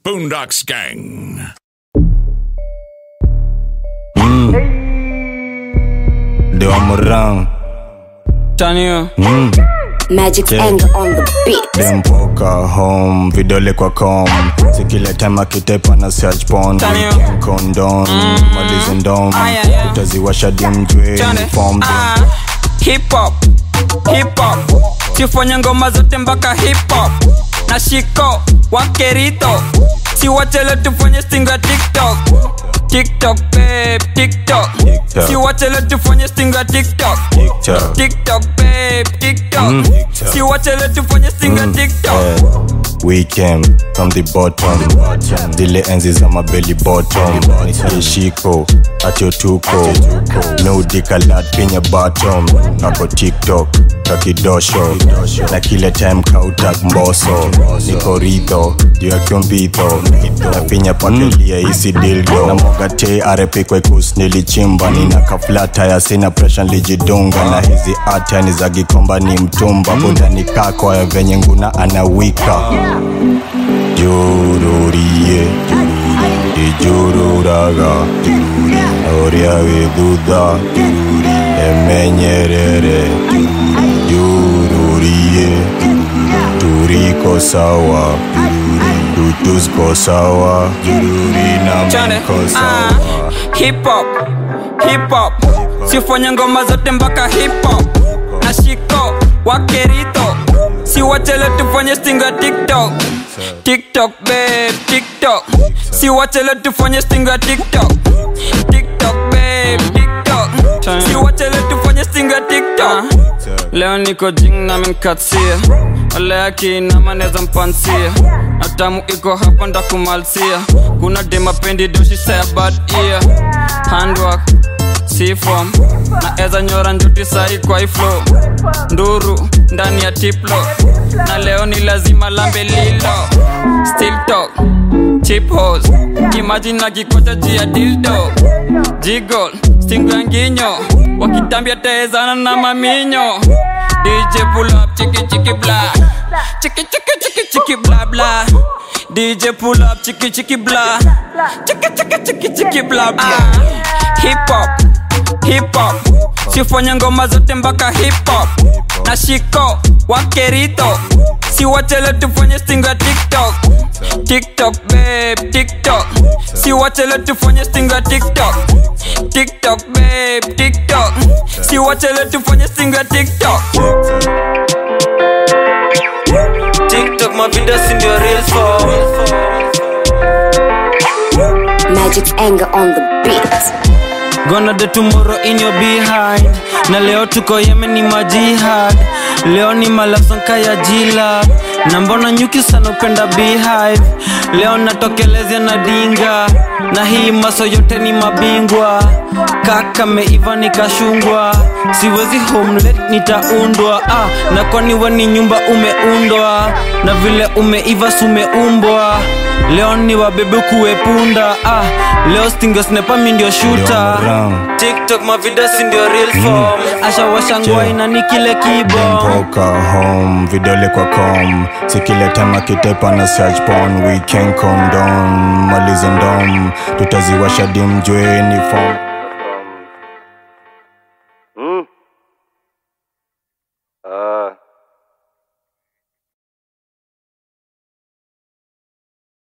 Boondocks Gang. Ndio Murang Tanio. mm. Magic's Yeah. anger on the beat. dempoka home vidole kwa com sikile time akitepa na search porn Tanio. weekend condom malize ndom Aya, ya. utaziwasha dimjwe Chane. uniform Ah, hip hop hip hop sifanye ngoma zote mpaka hip hop na shiko wakerito siwachele tufanye stinga tiktok tiktok babe tiktok TikTok. siwachele tufanye stinga tiktok TikTok. tiktok babe tiktok Mm. TikTok. siwachele tufanye stinga tiktok Eh, we came from the bottom zile enzi za mabeli bottom ishiko atyotuko nudikalat penye bottom kako tiktok kakidosho na kile time kautak mboso niko ridho juu ya kyombitho na pinya pakelia isi dildo na mogate arepikwaikus nilichimba nina kaflata ya sina presha lijidunga na hizi ata ni za gikomba ni mtumba budani kako ya venye nguna anawika jururie ijururaga oria githutha emenyerere jururie turiko sawa tutusko sawa jururi na Chane. mko Ah, sawa hip hop hip hop sifanye ngoma zote mpaka hip hop na shiko wakerito siwachele tufanye stinga tiktok tiktok babe tiktok siwachele tufanye stinga tiktok tiktok babe tiktok siwachele tufanye stinga tiktok leo niko jing na menkatia wale akinama neza mpansia natamu iko hapa ndakumalsia kuna demapendi doshi saya bad ear handwork sifom na eza nyora njuti sai kwa iflo nduru ndani ya tiplo na leo ni lazima lambe lilo still talk chip hos imagine akikocha jia dildo jigol stingo ya nginyo wakitambia taezana na maminyo dj pull up chiki chiki bla chiki chiki chiki chiki bla bla dj pull up chiki chiki bla chiki chiki chiki chiki bla bla hip hop hip hop sifanye ngoma zote mpaka hip hop na shiko wakerito siwachele tufanye stinga tiktok tiktok babe tiktok siwachele tufanye stinga tiktok tiktok babe tiktok siwachele tufanye stinga tiktok tiktok mavideo sindio real for Magic's anger on the beat. Gonna the tomorrow in your behind na leo tuko yemen ni majihad leo ni malafsanka ya jila na mbona nyuki sana upenda beehive leo natokelezea na dinga na hii maso yote ni mabingwa kaka meiva nikashungwa siwezi homelet nitaundwa ah, na kwani we ni nyumba umeundwa na vile umeiva sumeumbwa leo ni wabebe kuwepunda ah, leo stingesnepa mi ndio shuta Murang. tiktok mavideo si ndio real form ashawashangwa Yeah. ina ni kile kibo Mpoka home vidole kwa com sikile time akitepa na search porn weekend condom malize ndom tutaziwasha dimjwe ni form